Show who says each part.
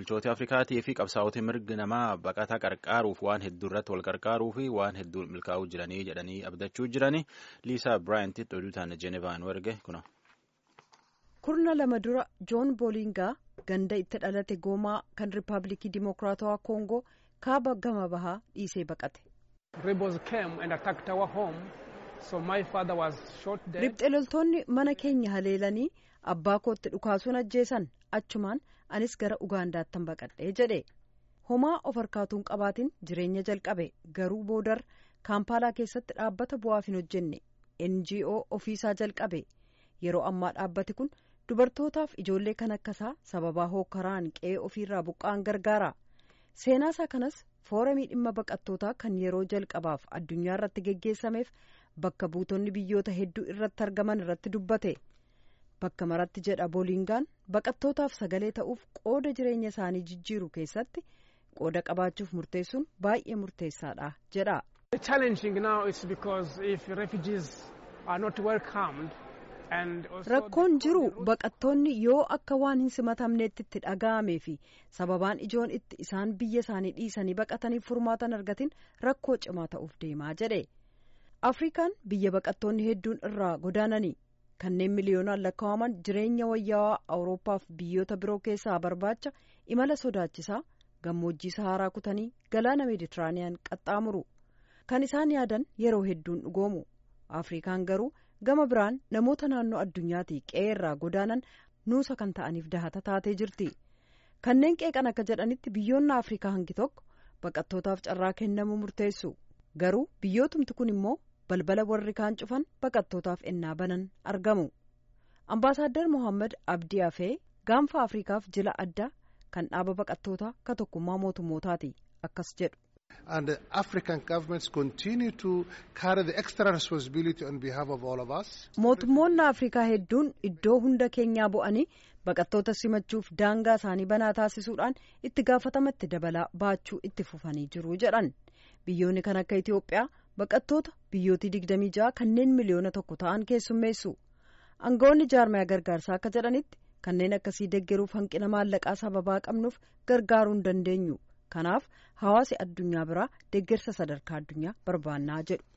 Speaker 1: bulchoota Afrikaatii fi qabsaa'ota mirga namaa baqataa qarqaaruuf waan hedduu irratti wal qarqaaruu fi waan hedduu milkaa'uu jiranii jedhanii abdachuu jirani Liisaa Biraayintitti oduu taana Jeenevaan warge kuna.
Speaker 2: kurna lama dura joon boolingaa ganda itti dhalate goomaa kan riippaabilikii dimokiraatawaa koongoo kaaba gama bahaa dhiisee baqate. ribxe loltoonni mana keenya haleelanii abbaa kootti dhukaasuun ajjeesan achumaan anis gara ugaandaattan baqadhee jedhe homaa of harkaatuun qabaatiin jireenya jalqabe garuu boodar kaampaalaa keessatti dhaabbata bu'aaf hin hojjenne ngo ofiisaa jalqabe yeroo ammaa dhaabbati kun dubartootaaf ijoollee kan akkasaa sababaa hookaraan qe'ee ofiirraa buqqa'an gargaara seenaasaa kanas fooramii dhimma baqattootaa kan yeroo jalqabaaf addunyaa irratti geggeessameef bakka buutonni biyyoota hedduu irratti argaman irratti dubbate bakka maratti jedha boolingaan baqattootaaf sagalee ta'uuf qooda jireenya isaanii jijjiiru keessatti qooda qabaachuuf murteessuun baay'ee murteessaadha jedha. rakkoon jiru baqattoonni yoo akka waan hin simatamneetti itti dhaga'amee fi sababaan ijoon itti isaan biyya isaanii dhiisanii baqataniif furmaatan argatin rakkoo cimaa ta'uuf deemaa jedhe afrikaan biyya baqattoonni hedduun irraa godaananii kanneen miliyoonaan lakkaa'aman jireenya wayyaawaa awuroopaaf biyyoota biroo keessaa barbaacha imala sodaachisaa gammoojjii saharaa kutanii galaana meeditiraaniyaan qaxxaamuru kan isaan yaadan yeroo hedduun dhugoomu afrikaan garuu gama biraan namoota naannoo addunyaatii qe'ee irraa godaanan nuusa kan ta'aniif dahata taatee jirti kanneen qeeqan akka jedhanitti biyyoonni afrikaa hangi tokko baqattootaaf carraa kennamuu murteessu garuu biyyootumti kun immoo balbala warri kaan cufan baqattootaaf ennaa banan argamu ambaasaaddar mohaammed abdii afee gaanfa afrikaaf jila addaa kan dhaaba baqattootaa ka tokkummaa mootummootaati akkas jedhu.
Speaker 3: and the African governments continue to carry the extra responsibility on behalf of all of us.
Speaker 2: Mootummoonni Afrikaa hedduun iddoo hunda keenyaa bu'anii baqattoota simachuuf daangaa isaanii banaa taasisuudhaan itti gaafatamatti dabalaa baachuu itti fufanii jiru jedhan. Biyyoonni kan akka Itoophiyaa baqattoota biyyootii digdamii ja'a kanneen miliyoona tokko ta'an keessummeessu. Aangawoonni jaarmaya gargaarsaa akka jedhanitti kanneen akkasii deggeruuf hanqina maallaqaa sababaa qabnuuf gargaaruu hin dandeenyu. kanaaf hawaasi addunyaa biraa deeggarsa sadarkaa addunyaa barbaannaa jedhu.